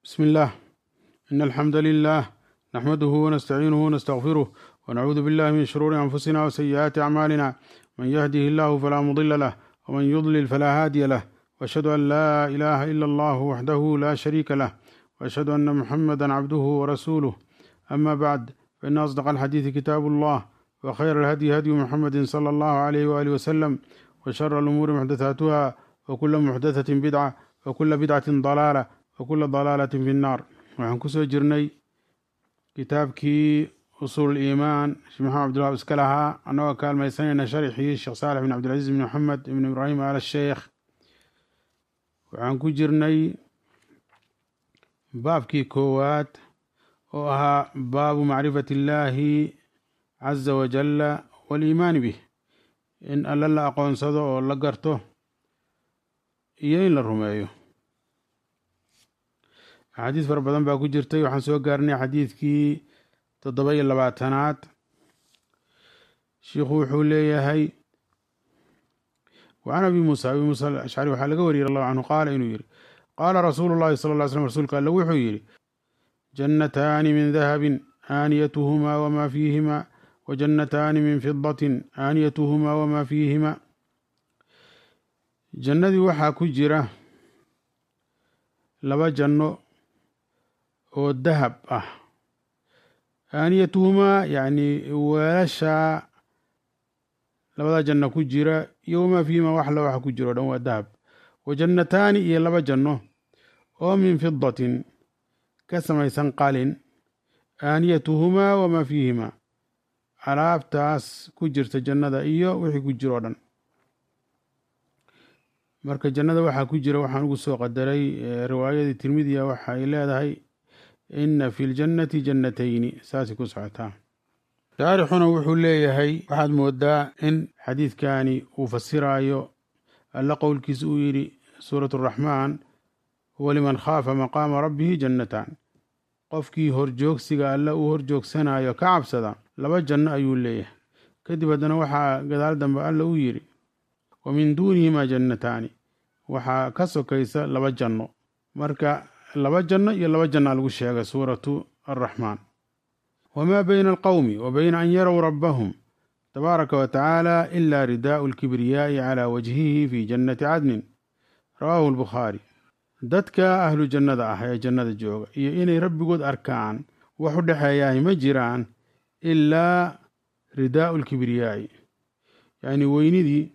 بسم الله إن الحمد لله نحمده ونستعينه ونستغفره ونعوذ بالله من شرور أنفسنا وسيئات أعمالنا من يهده الله فلا مضل له ومن يضلل فلا هادي له وأشهد أن لا إله إلا الله وحده لا شريك له وأشهد أن محمدا عبده ورسوله أما بعد فإن أصدق الحديث كتاب الله وخير الهدي هدي محمد صلى الله عليه وآله وسلم وشر الأمور محدثاتها وكل محدثة بدعة وكل بدعة ضلالة وكل ضلالة في النار waxaan kusoo jirnay kitaabkii usuul iimaan sheekh maxamed cabdullah iska lahaa annagoo kaalmaysanayna sharxii sheekh saalex bin cabdilcaziz bin maxamed ibn ibraahim al sheekh waxaan ku jirnay baabkii koowaad oo ahaa baabu macrifati illaahi caza wajalla waaliimaani bih in alle la aqoonsado oo la garto iyo in la rumeeyo axaadiis fara badan baa ku jirtay waxaan soo gaarnay xadiidkii toddoba iyo labaatanaad shiikhu wuxuu leeyahay wacan abi muusa abi muusa alashcari waxaa laga wariyay allahu canhu qaala inuu yihi qaala rasuulu llahi sala ll ly slm rasuulka alle wuxuu yidhi jannataani min dahabin aaniyatuhumaa wamaa fiihimaa wajannataani min fidatin aaniyatuhumaa wamaa fiihimaa jannadii waxaa ku jira laba janno oo dahab ah aaniyatuhumaa yacni weelashaa labada janno ku jira iyo wamaa fiihimaa wax la waxa ku jira o dhan waa dahab wa jannataani iyo laba janno oo min fidatin ka samaysan qalin aaniyatuhumaa wamaa fiihimaa alaabtaas ku jirta jannada iyo wixii ku jira o dhan marka jannada waxaa ku jira waxaan ugu soo qadaray riwaayadii tirmidiya waxa ay leedahay inna fi ljannati jannatayni saasay ku socotaa shaarixuna wuxuu leeyahay waxaad moodaa in xadiidkani uu fasiraayo alla qowlkiisa uu yidhi suurat araxmaan waliman khaafa maqaama rabbihi jannataan qofkii horjoogsiga alle uu horjoogsanayo ka cabsada laba janno ayuu leeyahay kadib haddana waxaa gadaal dambe alla uu yidhi wa min duunihimaa jannataani waxaa ka sokaysa laba janno marka laba janno iyo laba jannaa lagu sheegay suuratu araxmaan wamaa bayna alqowmi wa bayna an yarow rabbahum tabaaraka wa tacaala ila ridaa'u alkibriyaa'i calaa wajhihi fi jannati cadnin rawaahu albukhaari dadka ahlu jannada ah ee jannada jooga iyo inay rabbigood arkaan wax u dhexeeyahay ma jiraan ilaa ridaa'u alkibriyaa'i yacni weynidii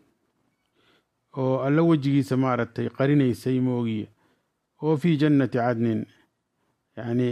oo alla wejigiisa maaragtay qarinaysay moogiye oo fii jannati cadnin yacni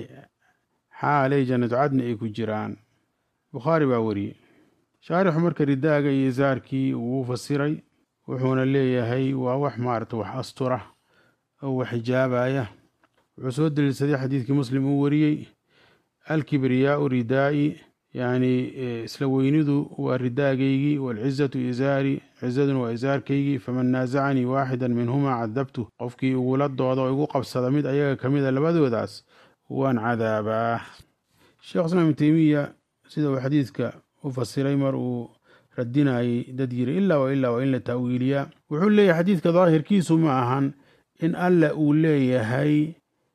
xaalay jannatu cadni ay ku jiraan bukhaari baa wariyey shaarixu marka ridaaga iyo isaarkii wuu fasiray wuxuuna leeyahay waa wax maaragtay wax astura oo wax xijaabaya wuxuu soo daliilsaday xadiidkii muslim uu wariyey alkibriyaau ridaa'i yacni isla weynidu waa ridaagaygii waalcizatu izaari cizaduna waa isaarkaygii faman naasacanii waaxidan minhumaa cadabtu qofkii igula dooda oo igu qabsada mid ayaga ka mid a labadoodaas waan cadaabaa sheekh islaam ibn teymiya sida uu xadiidka u fasiray mar uu radinayay dad yiri ilaa wa ilaa waa in la ta'wiiliyaa wuxuu leeyahay xadiidka daahirkiisu ma ahan in alla uu leeyahay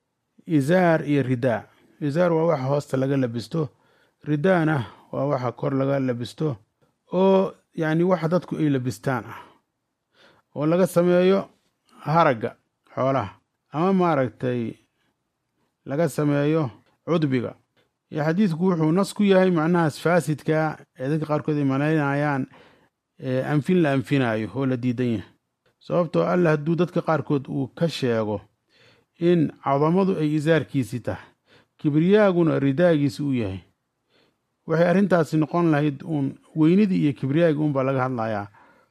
izaar iyo ridaa izaar waa waxa hoosta laga labisto ridaana waa waxa kor laga labisto oo yacni waxa dadku ay labistaan ah oo laga sameeyo haragga xoolaha ama maaragtay laga sameeyo cudbiga iyo xadiidku wuxuu nas ku yahay macnahaas faasidka ee dadka qaarkood ay malaynayaan anfin la anfinaayo oo la diidan yahay sababtoo alla hadduu dadka qaarkood uu ka sheego in cadamadu ay isaarkiisii tahay kibriyaaguna ridaagiisi u yahay waxay arrintaasi noqon lahayd uun weynidii iyo kibriyaagii unbaa laga hadlayaa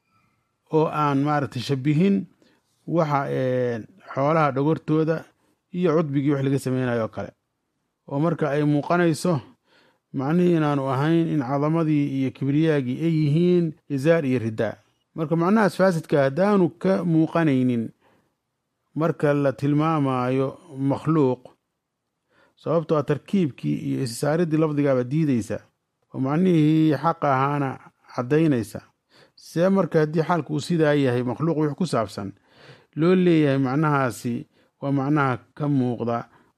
oo aan maaragtay shabihin waxa xoolaha dhogortooda iyo cudbigii wax laga sameynayo oo kale oo marka ay muuqanayso macnihii inaanu ahayn in cadamadii iyo kibriyaagii ay yihiin izaar iyo ridaa marka macnahaas faasidka haddaanu ka muuqanaynin marka la tilmaamayo makhluuq sababtoo a tarkiibkii iyo isisaaridii lafdigaaba diideysa oo macnihii xaqa ahaana caddaynaysa see marka haddii xaalka uu sidaa yahay makhluuq wix ku saabsan loo leeyahay macnahaasi waa macnaha ka muuqda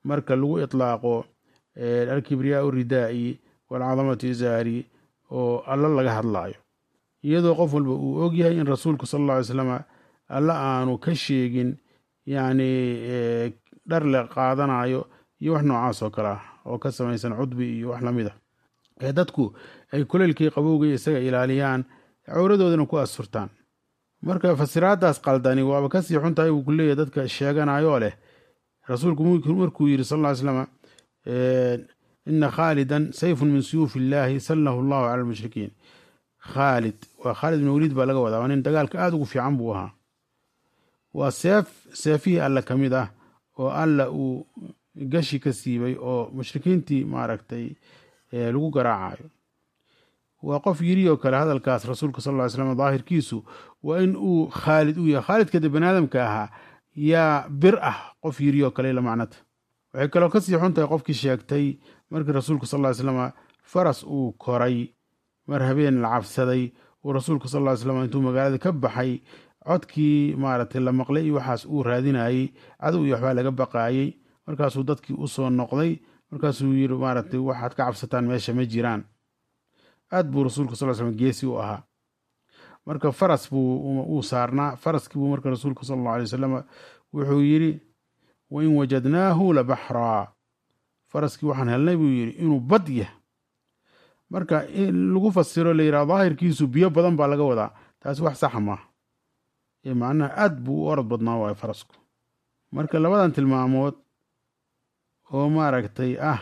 marka lagu itlaaqo alkibriyaau ridaa'i waalcadamatu izaari oo alla laga hadlaayo iyadoo qof walba uu ogyahay in rasuulku sala alla alay slama alla aanu ka sheegin yacni dhar le qaadanayo iyo wax noocaas oo kale ah oo ka samaysan cudbi iyo wax lamid a ee dadku ay kuleylkii qabowga isaga ilaaliyaan cawradoodana ku asturtaan marka fasiraadaas qaldani waaba kasii xuntahay uu ku leeyahy dadka sheeganayoo leh rasuulku markuu yidhi sal ll ly slama ina khaalidan sayfun min suyuufi illaahi sallahu allahu cala almushrikiin khaalid waa khaalid bin waliid baa laga wadaa waa nin dagaalka aada ugu fiican buu ahaa waa seef seefihii alle ka mid ah oo alla uu gashi ka siibay oo mushrikiintii maaragtay lagu garaacayo waa qof yiri oo kale hadalkaas rasuulka sal ly slam daahirkiisu waa in uu khaalid u yahay khaalidka de baniaadamka ahaa yaa bir ah qof yiri oo kale la macnata waxay kaloo kasii xun tahay qofkii sheegtay markii rasuulku sal ly slama faras uu koray mar habeen la cabsaday uu rasuulku sal ly slam intuu magaalada ka baxay codkii maaragtay la maqlay iyo waxaas uu raadinayey cadow iyo waxbaa laga baqaayey markaasuu dadkii u soo noqday markaasuu yiri maaragtay waxaad ka cabsataan meesha ma jiraan aad buu rasuulku sal slam geesi u ahaa marka faras buu uu saarnaa faraskii buu marka rasuulku sal allau alay wasalam wuxuu yidhi wain wajadnaahu la baxraa faraskii waxaan helnay buu yidhi inuu bad yah marka in lagu fasiro la yidhaha daahirkiisu biyo badan baa laga wadaa taasi wax saxa maaha ee macnaha aad buu u orod badnaa waayo farasku marka labadan tilmaamood oo maaragtay ah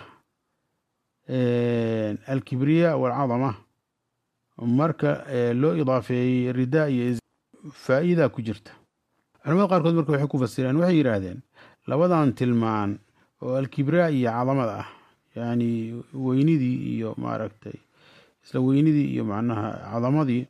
alkibriya waalcadama marka loo idaafeeyey ridaa iyo faa'iida ku jirta culamada qaarkood marka waxay ku fasireen waxay yidhaahdeen labadan tilmaan oo alkibriya iyo cadamada ah yacni weynidii iyo maaragtay isla weynidii iyo macnaha cadamadii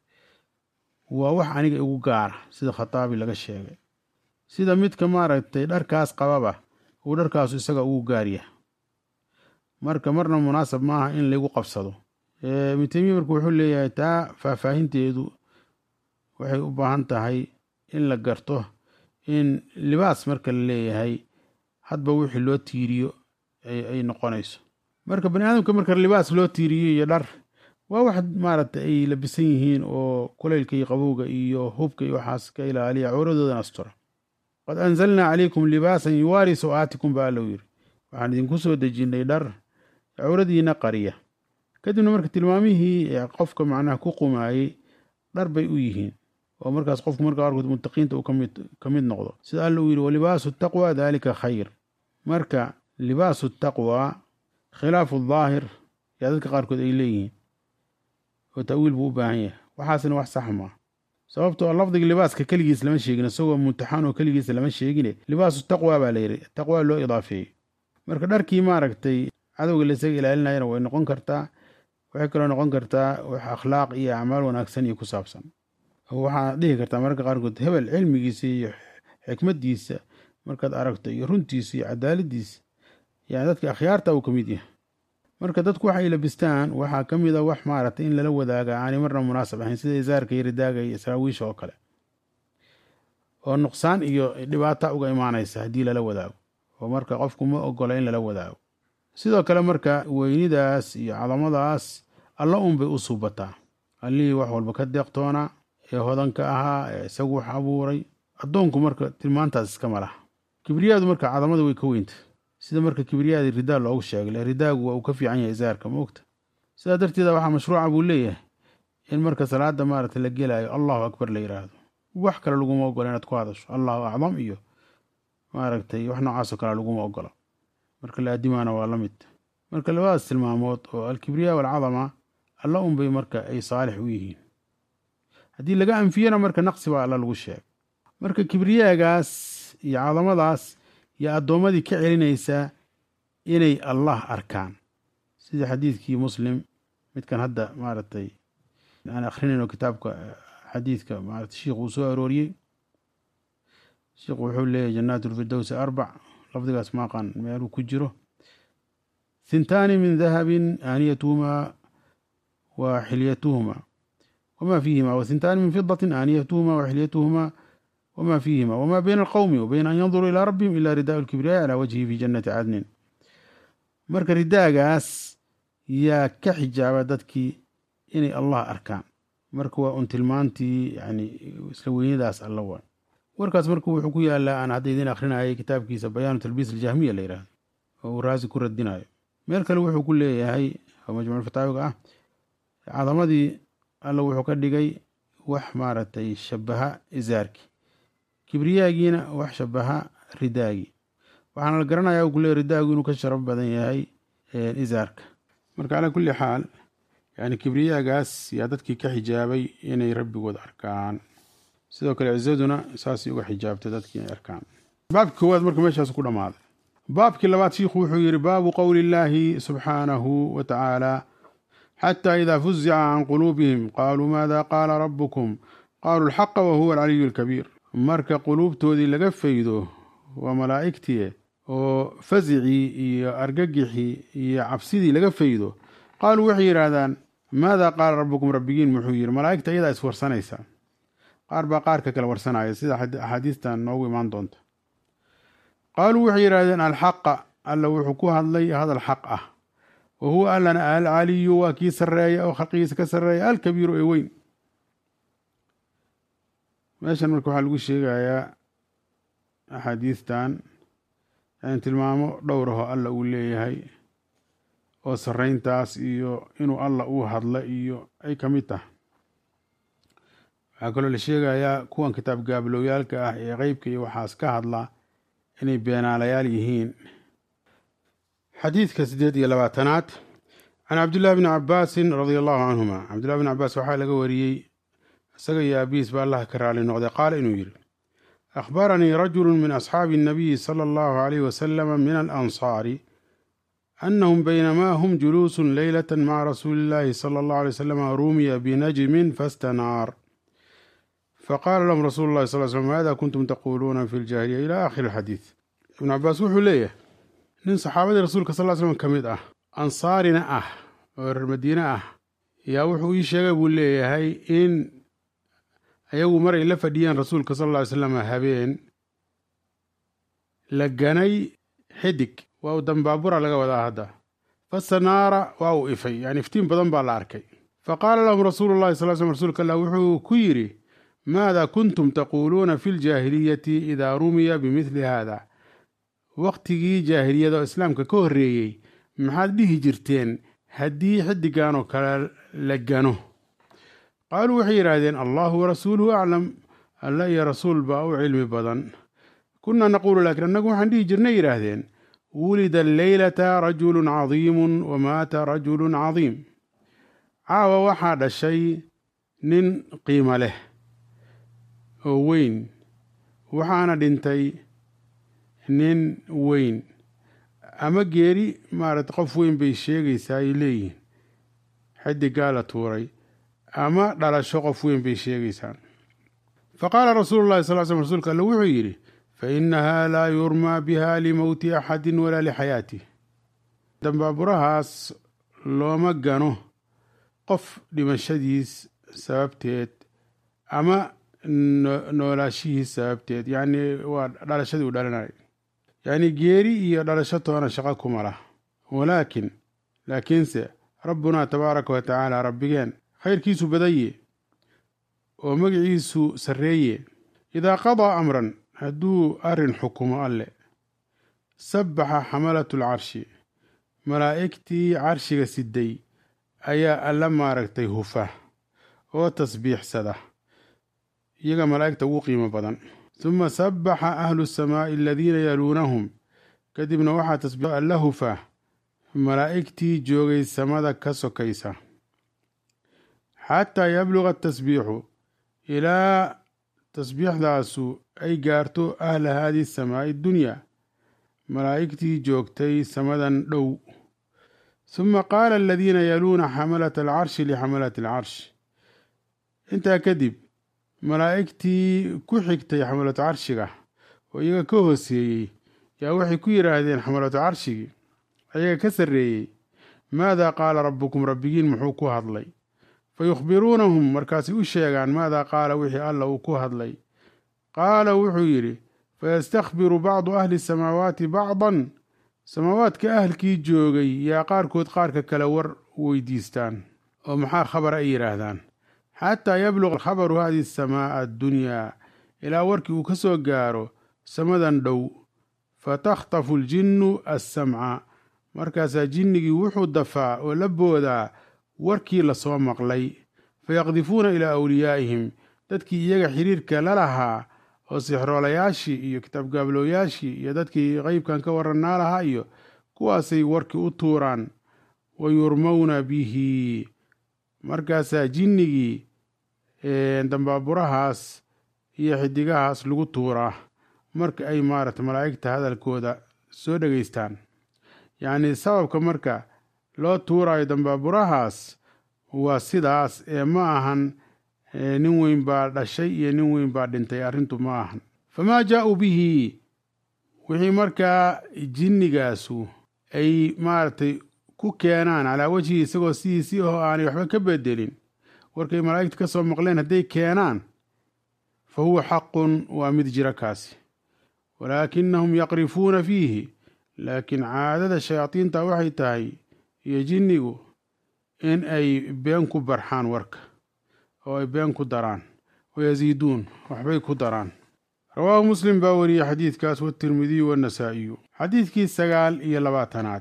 waa wax aniga igu gaara sida khataabi laga sheegay sida midka maaragtay dharkaas qababa uu dharkaasu isaga ugu gaaryaha marka marna munaasab maaha in laygu qabsado ibnu teymiya marka wuxuu leeyahay taa faahfaahinteedu waxay u baahan tahay in la garto in libaas marka la leeyahay hadba wixii loo tiiriyo ay noqonayso marka bani aadamka marka libaas loo tiiriyo iyo dhar waa wax maaragtay ay labisan yihiin oo kulaylka iyo qabowga iyo hubka iyo waxaas ka ilaaliya cawradoodan astura qad anzalnaa calaykum libaasan yuwaari so-aatikum ba allow yiri waxaan idinku soo dejinnay dhar cawradiina qariya kadibna marka tilmaamihii qofka macnaha ku qumaayey dhar bay u yihiin oo markaas qofku marka qaarkood muttaqiinta uu ka mid noqdo sida alla uu yidhi walibaasu taqwa daalika khayr marka libaasu taqwa khilaafu daahir yaa dadka qaarkood ay leeyihiin oo ta'wiil buu u baahan yahay waxaasna wax sax maa sababtoo lafdiga libaaska keligiis lama sheegin isagoo mumtaxan oo keligiis lama sheegine libaasu taqwa baa la yidhi taqwa loo idaafeeyey marka dharkii maaragtay cadowga laisaga ilaalinayana way noqon kartaa waxay kaloo noqon kartaa wax akhlaaq iyo acmaal wanaagsan iyo ku saabsan oo waxaad dhihi kartaa mararka qaarkood hebel cilmigiisa iyo xikmaddiisa markaad aragto iyo runtiisa iyo cadaaladiisa yani dadka akhyaarta uu ka mid yahay marka dadku waxay labistaan waxaa ka mid a wax maaragtay in lala wadaaga aanay marna munaasab ahayn sida isaarka iyo ridaaga iyo saraawiisha oo kale oo nuqsaan iyo dhibaata uga imaanaysa haddii lala wadaago oo marka qofku ma ogola in lala wadaago sidoo kale marka weynidaas iyo cadamadaas alla un bay u suubataa allihii wax walba ka deeqtoonaa ee hodanka ahaa ee isagu wax abuuray addoonku marka tilmaantaas iskama laha kibriyaadu marka cadamada way ka weynta sida marka kibriyaadii ridaa loogu sheegay ridaagu waa uu ka fiican yahay isaarka maogta sidaa darteeda waxaa mashruuca buu leeyahay in marka salaada maaragta la gelaayo allahu akbar la yidhaahdo wax kale laguma ogola inaad ku hadasho allahu acdam iyo maaragtay wax noocaasoo kale laguma ogola marka la adimaana waa la mid marka labadaas tilmaamood oo alkibriya waalcadama alla unbay marka ay saalix u yihiin haddii laga anfiyana marka naqsi baa alla lagu sheegay marka kibriyaagaas iyo cadamadaas iyo addoommadii ka celinaysaa inay allah arkaan sida xadiidkii muslim midkan hadda maaragtay aan akrinayno kitaabka xadiidka maarata sheikhu uu soo arooriyey sheikhu wuxuu leeyahy jannaat lfirdowsi arbac lafdigaas maaqan meeluu ku jiro hintaani min dahabin aaniyatuhumaa wa xilyatuhumaa wama fiihima wa hintaani min fidatin aaniyatuhumaa wa xilyatuhumaa wma fiihima wma bayna alqowmi wa bayna an yanduruu ilaa rabbihim ila ridaau lkibriyaai calaa wajhihi fi jannati cadnin marka ridaagaas yaa ka xijaaba dadkii inay allah arkaan marka waa un tilmaantii yani isla weynadaas alla waa warkaas marka wuxuu ku yaalaa aan hadda idin akrinayay kitaabkiisa bayaanu talbiis aljahmiya la yidhahdo oo uu raasi ku radinayo meel kale wuxuu ku leeyahay oo majmuucfataawiga ah cadamadii alla wuxuu ka dhigay wax maaragtay shabaha izaarki kibriyaagiina wax shabaha ridaagi waxaana la garanaya ku leey ridaagu inuu ka sharaf badan yahay izaarka marka calaa kulli xaal yani kibriyaagaas yaa dadkii ka xijaabay inay rabbigood arkaan sidoo kale cizaduna saasay uga xijaabtay dadkii inay arkaan baabkii koowaad marka meeshaas ku dhammaaday baabkii labaad shiikhu wuxuu yidhi baabu qowli illaahi subxaanahu wa tacaala xataa idaa fuzica can quluubihim qaaluu maada qaala rabbukum qaaluu alxaqa wa huwa alcaliyu alkabiir marka quluubtoodii laga faydo waa malaa'igtii oo fasicii iyo argagixii iyo cabsidii laga faydo qaaluu waxay yidhaahdaan maada qaala rabbukum rabbigiin muxuu yidhi malaa'igta iyadaa iswarsanaysa qaar baa qaarka kale warsanaya sida axaadiistan noogu imaan doonta qaaluu waxay yidhahdeen alxaqa alla wuxuu ku hadlay hadal xaq ah wa huwa allana alcaliyu waa kii sarreeya oo khalqigiisa ka sarreeya alkabiiru ee weyn meeshan marka waxaa lagu sheegayaa axaadiistan yani tilmaamo dhowrahoo alla uu leeyahay oo sarreyntaas iyo inuu alla uu hadla iyo ay ka mid tahay waxaa kaloo la sheegayaa kuwan kitaab gaablooyaalka ah ee qeybka iyo waxaas ka hadla inay beenaalayaal yihiin xadiidka siddeed iyo labaatanaad can cabdillahi bni cabaasin radia allahu canhuma cabdillahi bni cabaas waxaa laga wariyey isaga iyo aabihiis ba allah ka raali noqday qaala inuu yidhi akhbaranii rajulu min asxaabi الnabiyi salى allahu alayh wasalama min alansaari anahum baynamaa hum juluusun leylata maca rasuuli illahi salى allahu alay wasalama rumiya binajmin fastanaar faqaala lahum rasuulu llahi sal slm maada kuntum taquuluuna fi ljaahiliya ila aakhiri alxadiid ibnu cabaas wuxuu leeyahay nin saxaabadii rasuulka sal l slm ka mid ah ansaarina ah oo reer madiine ah yaa wuxuu ii sheegay buu leeyahay in ayagu maray la fadhiyeen rasuulka sal alla ly slam habeen la ganay xidig waa uu dambaabura laga wadaa hadda fasanaara waa uu ifay yani iftiin badan baa la arkay fa qaala lahum rasuulu llahi sal slm rsulka allah wuxuu ku yidhi maada kuntum taquuluuna fi ljaahiliyati idaa rumiya bimidli haada wakhtigii jaahiliyada oo islaamka ka horreeyey maxaad dhihi jirteen haddii xiddigan oo kale la gano qaaluu waxay yidhaahdeen allahu warasuuluhu aclam alla iyo rasuul baa u cilmi badan kunnaa naquulu laakiin annagu waxaan dhihi jirnay yidhaahdeen wulida alleylata rajulun cadiimun wa maata rajulun cadiim caawa waxaa dhashay nin qiimo leh oo weyn waxaana dhintay nin weyn ama geeri maarata qof weyn bay sheegaysaa ay leeyihiin xidigaa la tuuray ama dhalasho qof weyn bay sheegaysaa fa qaala rasuulu llahi sal slm rsulka alle wuxuu yidhi fa innaha laa yurmaa biha limowti axadin walaa lixayaatih dambaaburahaas looma gano qof dhimashadiis sababteed ama noolaashihiis sababteed yacni waa dhalashadii uu dhalanay yacni geeri iyo dhalasho toona shaqo kuma lah walaakin laakiinse rabbunaa tabaaraka wa tacaala rabbigeen khayrkiisu badaye oo magiciisu sarreeye idaa qadaa amran hadduu arrin xukumo alle sabbaxa xamalatu alcarshi malaa'igtii carshiga siday ayaa alla maaragtay hufa oo tasbiixsada iyaga malaa'igta ugu qiimo badan suma sabbaxa ahlu samaa'i aladiina yaluunahum kadibna waxaa tasbiix alla hufa malaa'igtii joogay samada ka sokaysa xataa yabluga atasbiixu ilaa tasbiixdaasu ay gaarto ahla haadihi samaa'i dunyaa malaa'igtii joogtay samadan dhow suma qaala aladiina yaluuna xamalata alcarshi lixamalati alcarsh intaa kadib malaa'igtii ku xigtay xamalatu carshiga oo iyaga ka hooseeyey yaa waxay ku yidhaahdeen xamalatu carshigii ayaga ka sarreeyey maadaa qaala rabbukum rabbigiin muxuu ku hadlay fa yukhbiruunahum markaasay u sheegaan maadaa qaala wixii alla uu ku hadlay qaala wuxuu yidhi fayastakhbiru bacdu ahli samaawaati bacdan samaawaadka ahalkii joogay yaa qaarkood qaarka kale war weydiistaan oo maxaa khabar ay yidhaahdaan xataa yabluq khabaru hadihi asamaa'a addunyaa ilaa warkii uu ka soo gaaro samadan dhow fatakhtafu aljinnu assamca markaasaa jinnigii wuxuu dafaa oo la boodaa warkii lasoo maqlay fayaqdifuuna ilaa awliyaa'ihim dadkii iyaga xiriirka la lahaa oo sixroolayaashii iyo kitaabgaablooyaashii iyo dadkii qeybkan ka warannaa lahaa iyo kuwaasay warkii u tuuraan wa yurmowna bihi markaasaa jinnigii dambaaburahaas iyo xidigahaas lagu tuuraa marka ay maarata malaa'igta hadalkooda soo dhegaystaan yacnii sababka marka loo tuuraayo dambaaburahaas waa sidaas ee ma ahan nin weyn baa dhashay iyo nin weyn baa dhintay arrintu ma ahan famaa jaa-uu bihi wixii markaa jinnigaasu ay maaragtay ku keenaan calaa wejhii isagoo sidiisii oo aanay waxba ka bedelin warkay malaa'igtu ka soo maqleen hadday keenaan fa huwa xaqun waa mid jira kaasi walaakinahum yaqrifuuna fiihi laakiin caadada shayaadiinta waxay tahay iyo jinnigu in ay been ku barxaan warka oo ay been ku daraan wayasiiduun waxbay ku daraan rawaahu muslim baa wariyey xadiidkaas watirmidiyu wannasaa'iyu xadiidkii sagaal iyo labaatanaad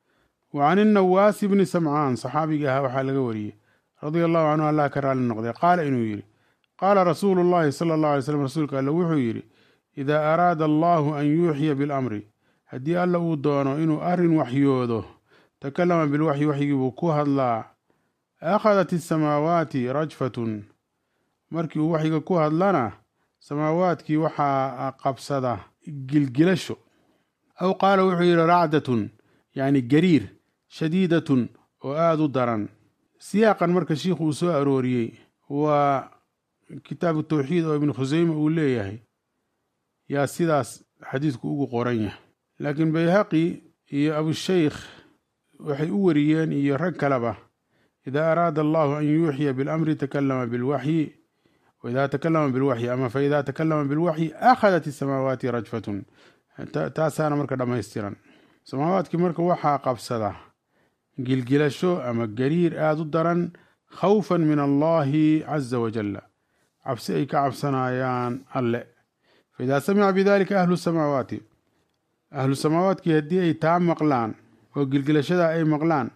wa can innawaasi bni samcaan saxaabiga ahaa waxaa laga wariyey radia allahu canhu allah ka raalli noqday qaala inuu yidhi qaala rasuulu llahi sala allahu alay slam rasuulka alle wuxuu yidhi idaa araada allahu an yuuxiya bilamri haddii alla uu doono inuu arrin waxyoodo takallama bilwaxyi waxyigii buu ku hadlaa akhadat isamaawaati rajfatun markii uu waxyiga ku hadlana samaawaadkii waxaa qabsada gilgilasho aw qaala wuxuu yidhi racdatun yacni gariir shadiidatun oo aada u daran siyaaqan marka shiikhu uu soo arooriyey waa kitaabu tawxiid oo ibnu khuseyme uu leeyahay yaa sidaas xadiidku ugu qoran yahay laakiin bayhaqi iyo abusheykh waxay u wariyeen iyo rag kaleba idaa araada allahu an yuuxiya bilamri takalama bilwaxyi waidaa takalama bilwaxyi ama faidaa takalama bilwaxyi akhadat isamaawaati rajfatun taasaana marka dhammaystiran samaawaadkii marka waxaa qabsada gilgilasho ama gariir aada u daran khawfan min allahi caza wajalla cabsi ay ka cabsanayaan alle faidaa samica bidalika ahlu samaawaati ahlu samaawaadkii haddii ay taa maqlaan oo gilgilashada ay maqlaan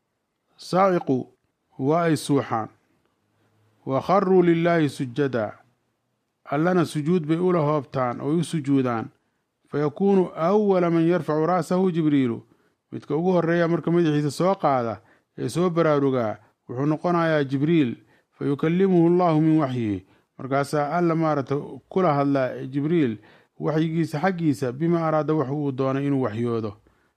saaciqu waa ay suuxaan wa kharuu lilaahi sujada allana sujuud bay ula hoobtaan oo u sujuudaan fayakuunu awala man yarfacu ra'sahu jibriilu midka ugu horreeya marka madaxiisa soo qaada ee soo baraarugaa wuxuu noqonayaa jibriil fa yukallimuhu allahu min waxyihi markaasaa alla maaragta kula hadlaa jibriil waxyigiisa xaggiisa bima araada wax uu doonay inuu waxyoodo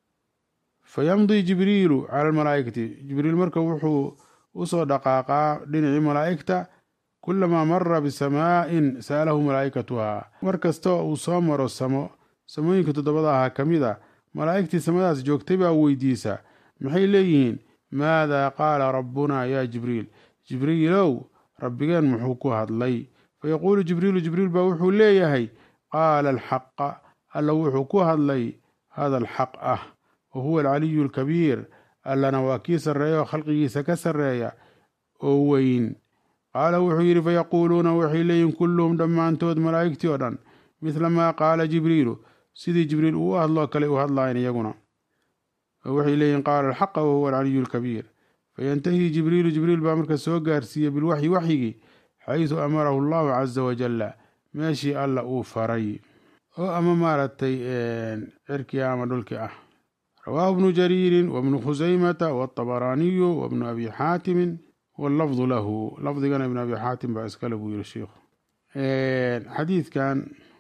fa yamdii jibriilu cala almalaa'ikati jibriil marka wuxuu usoo dhaqaaqaa dhinacii malaa'igta kulamaa mara bisamaa'in sa'alahu malaa'ikatuhaa mar kastoo uu soo maro samo samooyinka toddobada ahaa ka mid a malaa'igtii samadaas joogtay baa weydiisa maxay leeyihiin maadaa qaala rabbunaa yaa jibriil jibriilow rabbigeen muxuu ku hadlay fayaquulu jibriilu jibriil baa wuxuu leeyahay qaala alxaqa alla wuxuu ku hadlay hadal xaq ah wa huwa alcaliyu alkabiir allana waa kii sarreeya oo khalqigiisa ka sarreeya oo weyn qaala wuxuu yidhi fayaquuluuna waxay leeyihin kulluhum dhammaantood malaa'igtii oo dhan midla maa qaala jibriilu sidii jibriil uu u hadloo kale u hadlaayeen iyaguna oo waxay leeyihin qaala alxaqa wa huwa alcaliyu alkabiir fayantahii jibriilu jibriil baa marka soo gaarsiiyey bilwaxyi waxyigii xaysu amarahu allahu caza wajalla meeshii alla uu faray oo ama maaragtay cirkii ama dhulkii ah rawaahu bnu jariirin wabnu khusaymata wاطabaraaniyu wabnu abi xaatimin wاllafdu lahu lafdigana ibnu abi xaatim baa iskale buu yihi sheikhu xadiidkan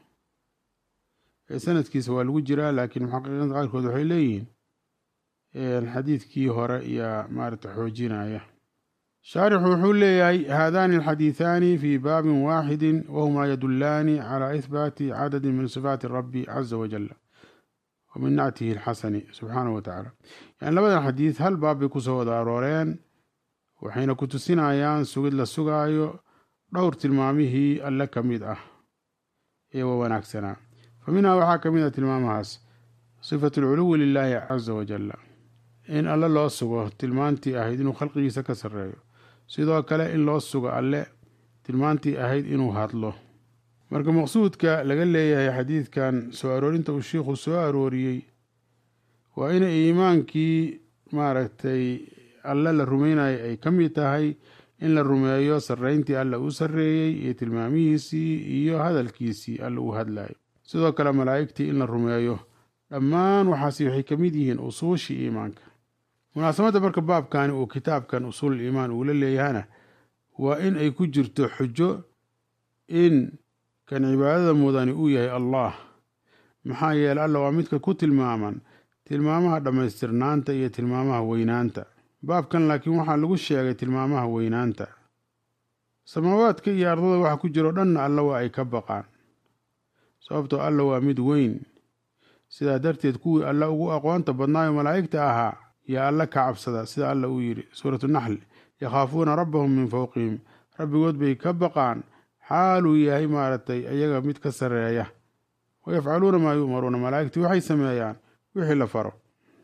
sanadkiisa waa lagu jiraa laakiin muxaqiqiinta qaarkood waxay leeyihiin xadiidkii hore iyo maarata xoojinaya shaarixu wuxuu leeyahay haadani alxadiiثaani fi baabin waaxidi wahuma yadulaani calى ihbaati cadadi min sifaati rabbi caza wajal wa min nactihi alxasani subxaanahu wa tacaala yani labadan xadiid hal baab bay kusoo wada arooreen waxayna ku tusinayaan sugid la sugaayo dhowr tilmaamihii alle ka mid ah ee wa wanaagsanaa fa minhaa waxaa ka mid a tilmaamahaas sifatu alculuwi lilaahi casa wajalla in alle loo sugo tilmaantii ahayd inuu khalqigiisa ka sarreeyo sidoo kale in loo sugo alle tilmaantii ahayd inuu hadlo marka maqsuudka laga leeyahay xadiidkan soo aroorinta uu shiikhu soo arooriyey waa in iimaankii maaragtay alle la rumeynaya ay ka mid tahay in la rumeeyo sarreyntii alle uu sarreeyey iyo tilmaamihiisii iyo hadalkiisii alle uu hadlayo sidoo kale malaa'igtii in la rumeeyo dhammaan waxaasi waxay ka mid yihiin usuushii iimaanka munaasabadda marka baabkani uu kitaabkan usuul iimaan uula leeyahana waa in ay ku jirto xujo in kan cibaadada mudani uu yahay allah maxaa yeele alla waa midka ku tilmaaman tilmaamaha dhammaystirnaanta iyo tilmaamaha weynaanta baabkan laakiin waxaa lagu sheegay tilmaamaha weynaanta samaawaadka iyo ardada waxa ku jiro dhanna alla waa ay ka baqaan sababtoo alla waa mid weyn sidaa darteed kuwii alla ugu aqoonta badnaayo malaa'igta ahaa yaa alla ka cabsada sida alla uu yidhi suuratu naxl yakhaafuuna rabbahum min fowqihim rabbigood bay ka baqaan xaaluu yahay maaragtay iyaga mid ka sarreeya wayafcaluuna maa yu'maruuna malaa'igtii waxay sameeyaan wixii la faro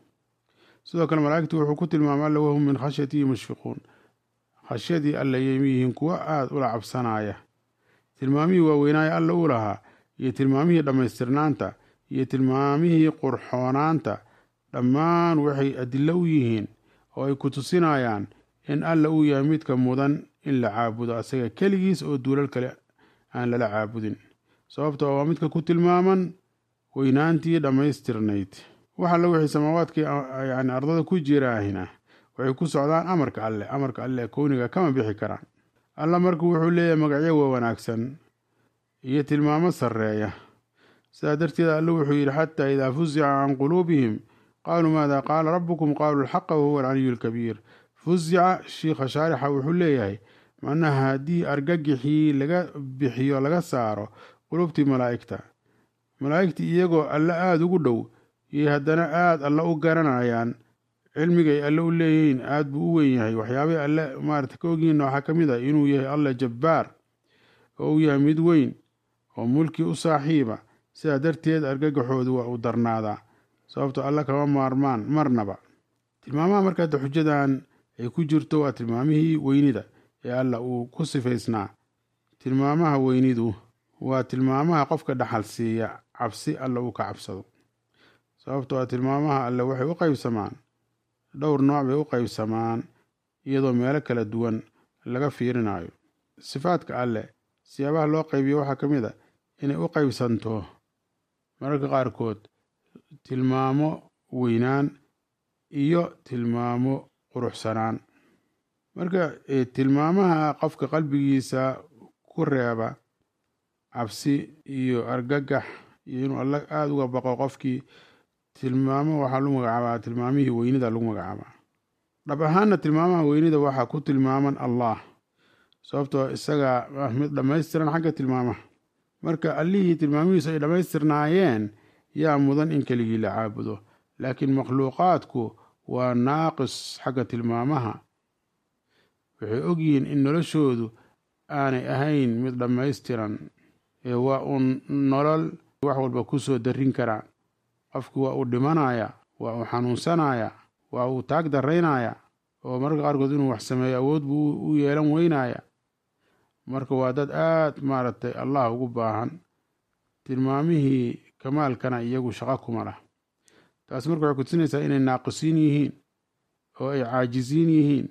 sidoo kale malaa'igtii wuxuu ku tilmaamay alla wahum min khashyatihi mushfiquun khashyadii alla yayma yihiin kuwo aada ula cabsanaya tilmaamihii waaweynaaya alla uu lahaa iyo tilmaamihii dhammaystirnaanta iyo tilmaamihii qurxoonaanta dhammaan waxay adilo u yihiin oo ay ku tusinayaan in alla uu yahay midka mudan in la caabudo asaga keligiis oo duulal kale aan lala caabudin sababtoo waa midka ku tilmaaman weynaantii dhammaystirnayd wax alla wixii samaawaadkii yani ardada ku jiraahina waxay ku socdaan amarka alleh amarka alleh kowniga kama bixi karaan alla marka wuxuu leeyahay magacyo wa wanaagsan iyo tilmaamo sarreeya sidaa darteed alle wuxuu yidhi xataa idaa fuzica can quluubihim qaaluu maada qaala rabbukum qaaluu alxaqa wahuwa alcaliyu alkabiir fuzica shiikha shaarixa wuxuu leeyahay macnaha haddii argagixii laga bixiyo laga saaro qulubtii malaa'igta malaa'igtii iyagoo alle aada ugu dhow iyo haddana aada alle u garanayaan cilmigay alle u leeyihiin aada buu u weyn yahay waxyaabay alle maarata ka ogyihiinna waxaa ka mid ah inuu yahay alle jabbaar oo uu yahay mid weyn oo mulki u saaxiiba sidaa darteed argagaxoodu waa u darnaadaa sababto alle kama maarmaan marnaba tilmaamaha markaada xujadan ay ku jirto waa tilmaamihii weynida ee alla uu ku sifaysnaa tilmaamaha weynidu waa tilmaamaha qofka dhaxal siiya cabsi alle uu ka cabsado sababto a tilmaamaha alle waxay u qaybsamaan dhowr nooc bay u qaybsamaan iyadoo meelo kala duwan laga fiirinayo sifaadka alleh siyaabaha loo qaybiyo waxaa ka mid a inay u qaybsanto mararka qaarkood tilmaamo weynaan iyo tilmaamo quruxsanaan marka tilmaamaha qofka qalbigiisa ku reeba cabsi iyo argagax iyo inuu alla aada uga baqo qofkii tilmaamo waxaa lagu magacaabaa tilmaamihii weynida lagu magacaabaa dhab ahaanna tilmaamaha weynida waxaa ku tilmaaman allah sababtoo isagaa ah mid dhammaystiran xagga tilmaamaha marka allihii tilmaamihiisu ay dhammaystirnaayeen yaa mudan in keligii la caabudo laakiin makhluuqaadku waa naaqis xagga tilmaamaha waxay ogyihiin in noloshoodu aanay ahayn mid dhammaystiran ee waa uun nolol wax walba ku soo darin karaa qofku waa uu dhimanaya waa uu xanuunsanaya waa uu taag daraynaya oo mararka qaarkood inuu wax sameeyo awood buu u yeelan weynaya marka waa dad aad maaragtay allah ugu baahan tilmaamihii kamaalkana iyagu shaqo kuma lah taas marka waxay kutusinaysaa inay naaqisiin yihiin oo ay caajisiin yihiin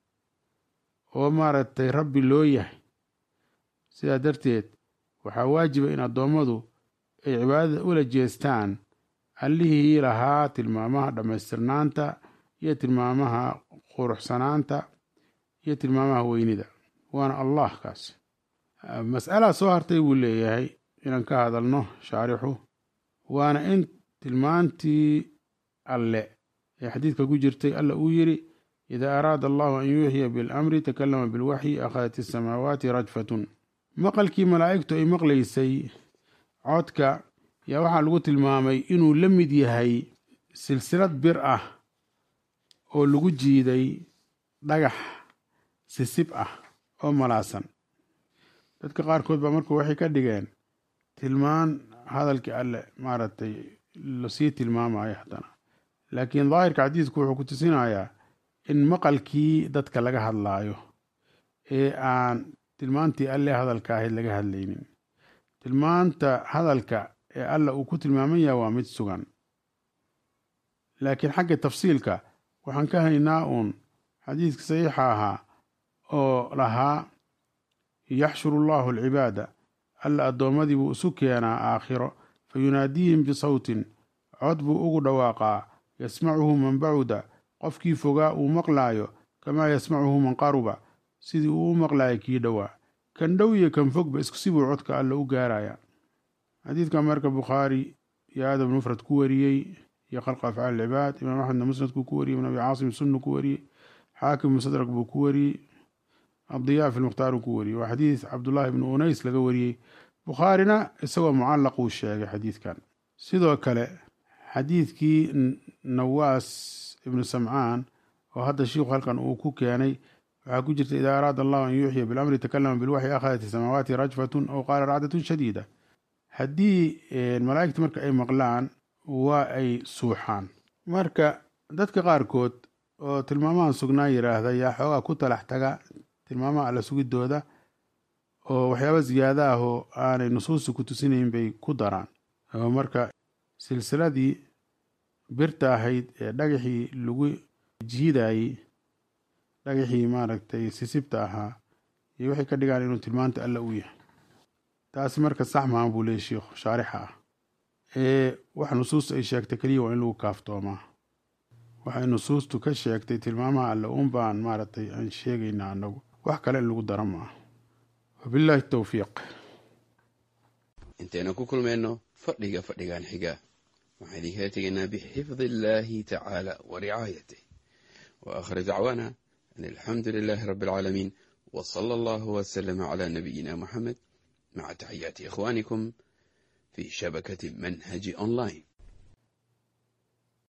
oo maaragtay rabbi loo yahay sidaa darteed waxaa waajiba in addoommadu ay cibaadada ula jeestaan allihii lahaa tilmaamaha dhammaystirnaanta iyo tilmaamaha quruxsanaanta iyo tilmaamaha weynida waana allah kaas mas'alaa soo hartay buu leeyahay inaan ka hadalno shaarixu waana in tilmaantii alle ee xadiidka ku jirtay alla uu yidhi idaa araada allahu an yuuxiya bilamri takalama bilwaxyi akhadat isamaawaati rajfatun maqalkii malaa'igtu ay maqlaysay codka yaa waxaa lagu tilmaamay inuu la mid yahay silsilad bir ah oo lagu jiiday dhagax sisib ah oo malaasan dadka qaarkood baa marka waxay ka dhigeen tilmaan hadalkii alle maaragtay lasii tilmaamayo haddana laakiin daahirka xadiidku wuxuu ku tusinayaa in maqalkii dadka laga hadlaayo ee aan tilmaantii alle hadalka ahayd laga hadlaynin tilmaanta hadalka ee alla uu ku tilmaaman yahay waa mid sugan laakiin xagga tafsiilka waxaan ka haynaa uun xadiidka saxiixa ahaa oo lahaa yaxshuru allahu alcibaada alla addoommadii buu isu keenaa aakhiro fa yunaadiihim bisawtin cod buu ugu dhawaaqaa yasmacuhu man bacuda qofkii fogaa uu maqlaayo kamaa yasmacuhu man qaruba sidii uu u maqlaayo kii dhowaa kan dhow iyo kan fogba isku sibuu codka alla u gaaraya xadiidka marka bukhaari iyo aadab mufrad ku wariyey iyo khalqa afcaal cibaad imaam axmedna musnadkuu ku wariyey ibn abi caasim sunnu ku wariyey xaakim musadrak buu ku wariyey adiyaa fi lmukhtaar uu ku wariyey waa xadiid cabdullaahi ibnu unays laga wariyey bukhaarina isagoo mucallaq uu sheegay xadiidkan sidoo kale xadiidkii nawaas ibnu samcaan oo hadda shiikhu halkan uu ku keenay waxaa ku jirta idaa araada allahu an yuuxiya bilamri takalama bilwaxyi akhadat isamaawaati rajfatun aw qaala racdatun shadiida haddii malaa'igta marka ay maqlaan waa ay suuxaan marka dadka qaarkood oo tilmaamahan sugnaan yidhaahda yaa xoogaa ku talax taga tilmaamaha alla sugidooda oo waxyaaba ziyaada ah oo aanay nusuusta ku tusinayn bay ku daraan oo marka silsiladii birta ahayd ee dhagaxii lagu jiidayey dhagaxii maaragtay sisibta ahaa iyo waxay ka dhigaan inuu tilmaanta alla u yahay taasi marka sax maaha buu leeyay sheikhu shaarixa ah ee wax nusuusta ay sheegtay keliya waa in lagu kaaftoomaa waxay nusuustu ka sheegtay tilmaamaha alle uun baan maaragtay aan sheegaynaa annagu wax kale in lagu dara maaha wabilaahi towfiiq intaynu ku kulmayno fadhiga fadhigan xiga waxaan idinkala tegaynaa bixifdi illaahi tacaala wa ricaayatih wa aakhir dacwaana an alxamdu lilaahi rabbi alcaalamiin wa sala allahu wasalama calaa nabiyina muxamed maca taxiyaati ikhwaanikum fi shabakati manhaji online